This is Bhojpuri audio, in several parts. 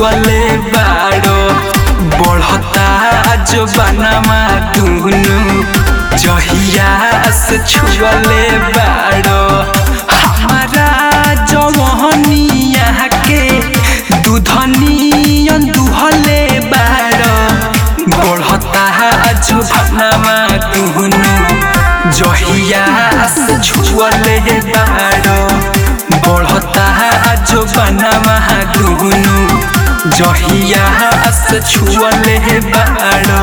छुअले बाड़ो बढ़ता जो बनवा दुनु जहिया से छुअले बाड़ो हमारा जवनिया के दूधनियन दुहले बाड़ो बढ़ता जो बनवा दुनु जहिया से छुअले बाड़ो बढ़ता जो बनवा दुनु जहिया से छुअले बाड़ो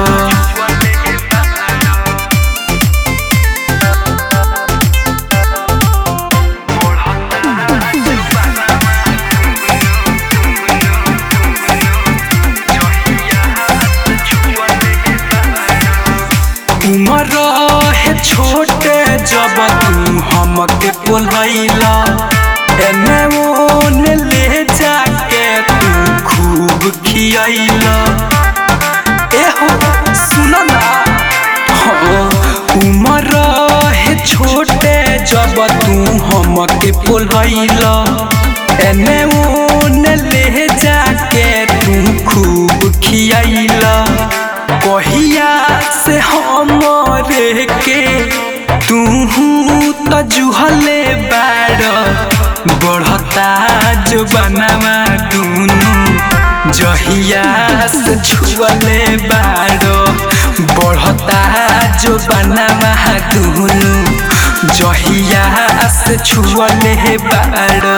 उमर है छोटे जब तू हमके बोलैला एने ओने ले जाके तू खूब खियैला एहो सुन ना हाँ, उमर है छोटे जब तू हमके बोलैला एने ओने ले जाके तू खूब खियैला कहिया से हमरे के तू त जुहले बाड़ बढ़ता जो बनवा दुनु जहिया से छुअले बाड़ बढ़ता जो बनवा दुनु जहिया से छुअले बाड़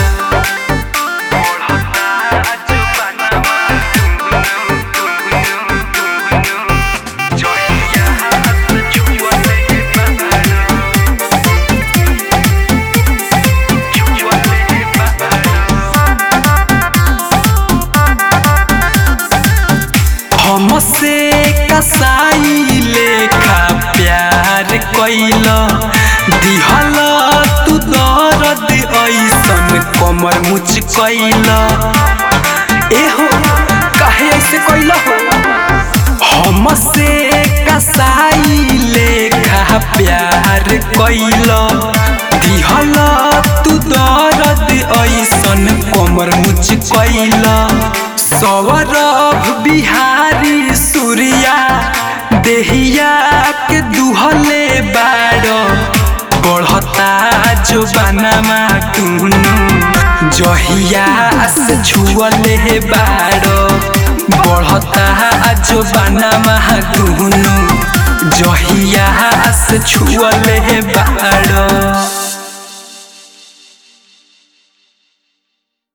हमसे कसाई लेखा प्यार कैल दिहल तू दर्द ऐसन कमर मुच कैल एहो काहे ऐसे कैल हो हमसे कसाई लेखा प्यार कैल दिहल तू दर्द ऐसन कमर मुच कैल सौरभ बिहारी सूर्या देहिया के दुहले बाड़ो बढ़ता जो बनवा टुनु जहिया से छुअले बाड़ो बढ़ता जो बनवा टुनु जहिया से छुअले बाड़ो